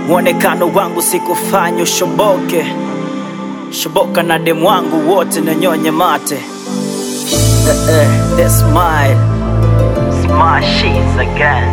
mwonekano wangu sikufanya ushoboke, shoboka na demu wangu wote nanyonye mate. Eh, eh, they smile, smile sheets again.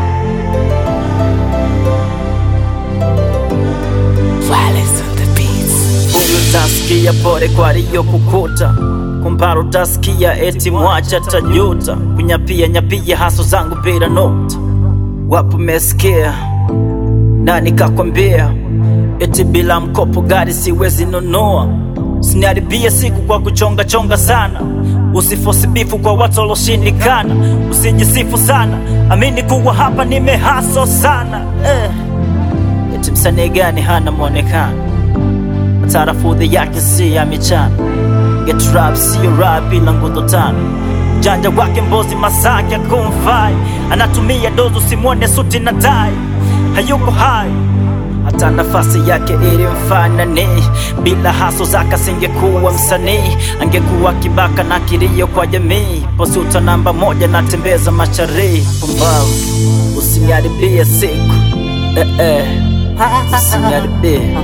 Violence on the beats. Huyu utasikia pole kwa aliyokukuta, kumbara utasikia eti mwacha tajuta, kunyapia nyapia haso zangu bila nota. Wapo mesikia na nikakwambia eti bila mkopo gari siwezi nunua, usiniharibie siku kwa kuchonga chonga sana, usifosi bifu kwa watu waloshindikana, usijisifu sana, amini kuwa hapa nimehaso sana eh. Eti msanii gani hana mwonekano tarafudhi yake si ya michana get rap siyo rap bila nguzo tano janja wake mbozi masaki akumfai anatumia dozo simwone suti na tai hayuko hai hata nafasi yake ilimfanani bila haso zake asingekuwa msanii angekuwa kibaka na kilio kwa jamii posuta namba moja natembeza masharii pumbavu usiniharibie siku eh, eh. usiniharibie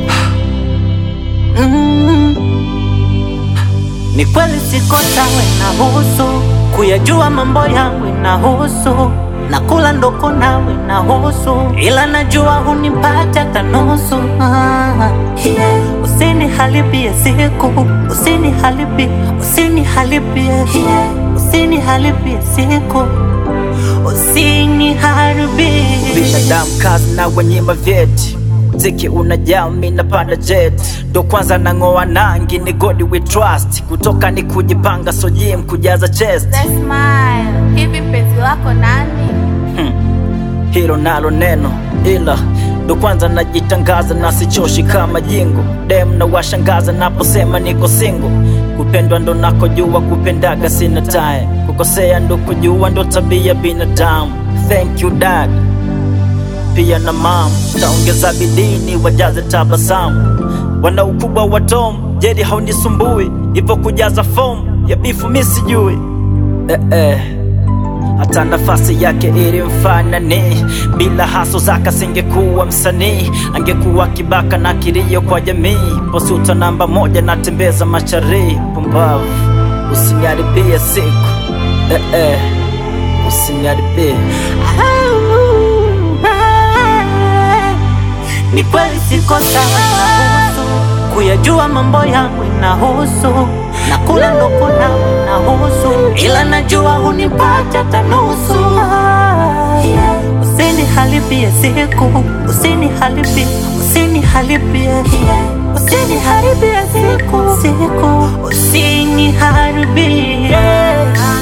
Ni kweli siko sawa inahusu kuyajua mambo yangu inahusu na kula ndoko nawe inahusu, ila najua hunipata hata nusu. Ah, yeah. Usiniharibie siku, usiniharibie, usiniharibie, yeah. usiniharibie siku, usiniharibie binadamu kazi na wanyima vyeti mziki unajaa mi napanda jet ndo kwanza nang'oa nangi ni god we trust kutoka ni kujipanga so gym kujaza chest They smile. Hivi penzi lako nani? hilo nalo neno ila ndo kwanza najitangaza na sichoshi kama jingo dem na washangaza naposema niko singo kupendwa ndo nakojua kupendaga sina time kukosea ndo kujua ndo tabia binadamu thank you dad pia na mam taongeza bidini wajaze tabasamu wana ukubwa wa tom jeri haunisumbui ipo kujaza fomu ya bifu mi sijui eh, eh. hata nafasi yake ilimfanani bila haso zake singekuwa msanii angekuwa kibaka na kilio kwa jamii posuta namba moja natembeza macharii pumbavu usiniharibie siku eh, eh. usiniharibie Ni kweli siko sawa inahusu kuyajua mambo yangu inahusu na kula ndoko nawe inahusu, ila najua hunipata hata nusu. Yeah. Usiniharibie siku, usiniharibie, usiniharibie, yeah. usiniharibie siku, siku, usiniharibie